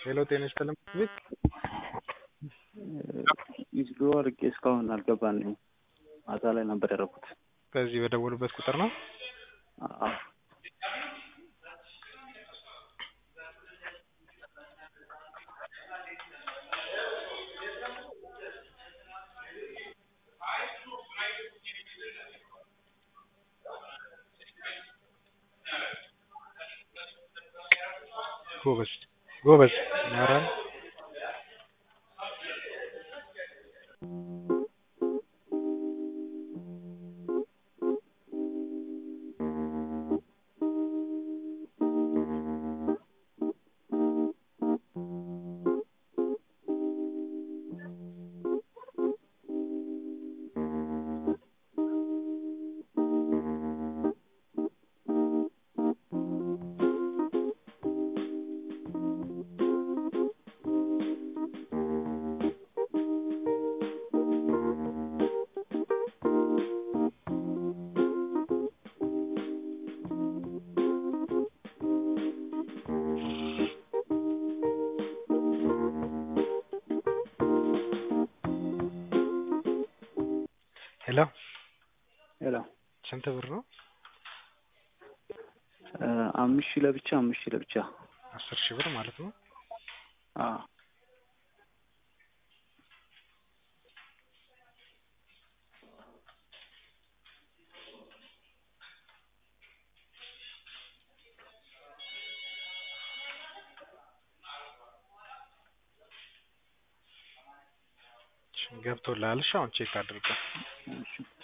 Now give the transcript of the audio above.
ሄሎ ጤና ይስጥልኝ ቤት ዊዝድሮ አድርጌ እስካሁን አልገባልኝም። ማታ ላይ ነበር ያደረኩት። በዚህ በደወሉበት ቁጥር ነው? አዎ ጎበዝ ጎበዝ ኧረ ሄሎ ሄሎ ስንት ብር ነው? አምስት ሺህ ለብቻ አምስት ሺህ ለብቻ አስር ሺህ ብር ማለት ነው። አዎ ገብቶልሃል? እሺ አሁን ቼክ አድርገው። እሺ